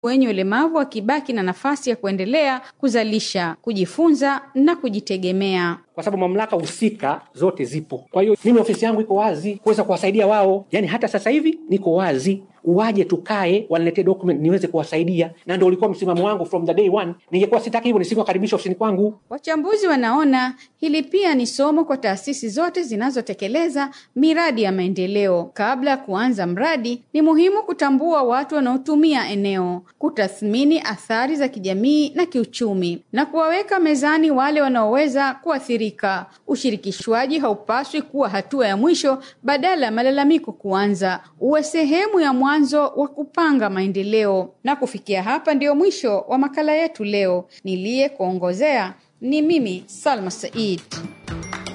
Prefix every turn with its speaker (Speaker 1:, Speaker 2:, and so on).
Speaker 1: wenye ulemavu wakibaki na nafasi ya kuendelea kuzalisha, kujifunza na kujitegemea.
Speaker 2: kwa sababu mamlaka husika zote zipo. Kwa hiyo mimi ofisi yangu iko wazi kuweza kuwasaidia wao, yaani hata sasa hivi niko wazi, waje tukae, waniletee document niweze kuwasaidia, na ndio ulikuwa msimamo wangu from the day one. Ningekuwa sitaki hivyo, nisingewakaribisha ofisini kwangu.
Speaker 1: Wachambuzi wanaona hili pia ni somo kwa taasisi zote zinazotekeleza miradi ya maendeleo. Kabla ya kuanza mradi, ni muhimu kutambua watu wanaotumia eneo, kutathmini athari za kijamii na kiuchumi, na kuwaweka mezani wale wanaoweza kuathirika. Ushirikishwaji haupaswi kuwa hatua ya mwisho badala ya malalamiko kuanza, uwe sehemu ya mwanzo wa kupanga maendeleo. Na kufikia hapa ndio mwisho wa makala yetu leo. Niliye kuongozea ni mimi Salma Said.